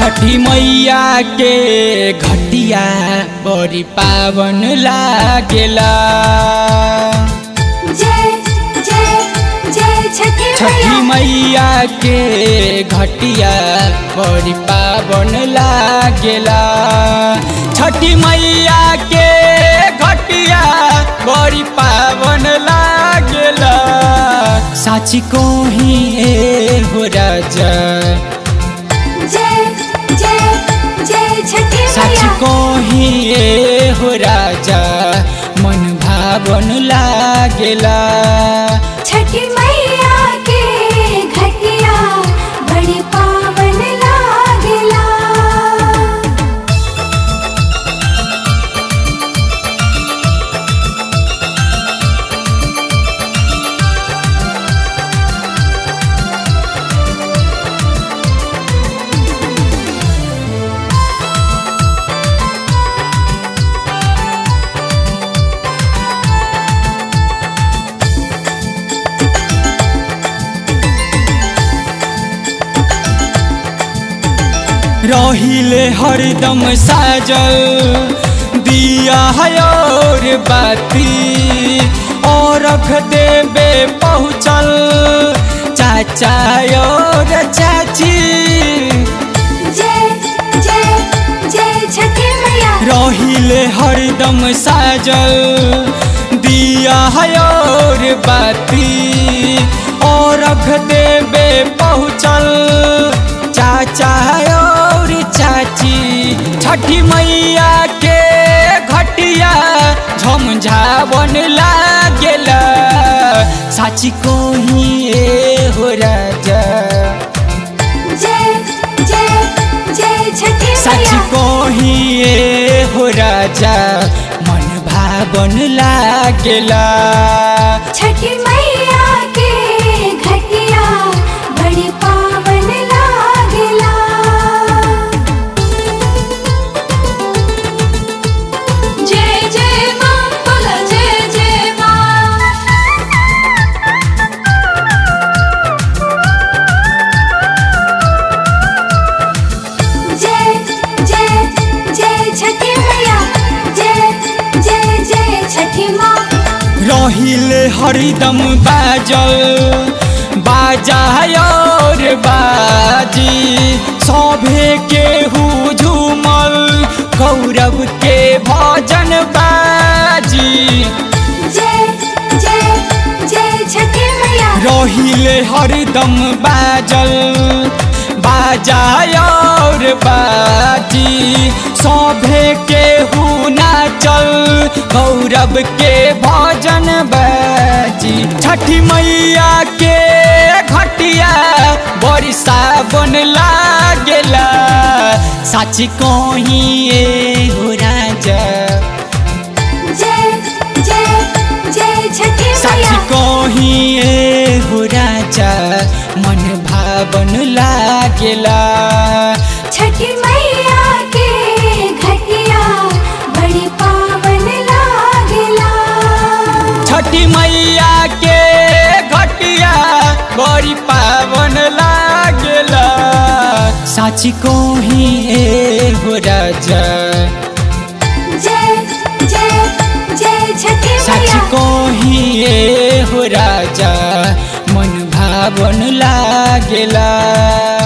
छठी मैया के घटिया बड़ी पावन लागेला जय जय जय छठी छठी मैया मैया के घटिया बड़ी पावन लागेला छठी मैया के घटिया बड़ी पावन लागेला साची को ही ए हो राजा जय जय जय छठी सच मैया को ही ए हो राजा मन भावन लागेला छठी मैया के घटिया बड़ी पावन लागेला रहिले हरदम साजल दिया है और बाती और रख देबे पहुँचल चाचा और चाची जय जय जय छठी मैया रहिले हरदम साजल दिया है और बाती और रख देबे पहुँचल चाचा और चाची छठी मैया के घटिया झमझावन लागेला साची को ही ए हो राजा जय जय जय छठी सच मैया को ही ए हो राजा मन भावन लागेला छठी मैया के घटिया बड़ी पावन लागेला जय जय मां बोला जय जय मां जय जय जय छठी मैया जय जय जय छठी मां रहिले हरदम बाजल बाजा और बाजी सभे के हु झूमल गौरव के भजन बाजी जय जय जय छठी मैया रहिले हरदम बाजल बाजा और बाजी सभे के हु नाचल गौरव के भजन बाजी छठी मैया के घटिया बड़ी सावन लागेला साची को ही ए हो राजा जय जय जय छठी सच मैया को ही ए हो राजा मन भावन लागेला छठी मैया के घटिया बड़ी पावन लागेला छठी मैया के घटिया बड़ी पावन लागेला साची को ही ए हो राजा जय जय जय छठी सच मैया को ही ए हो राजा मन भावन लागेला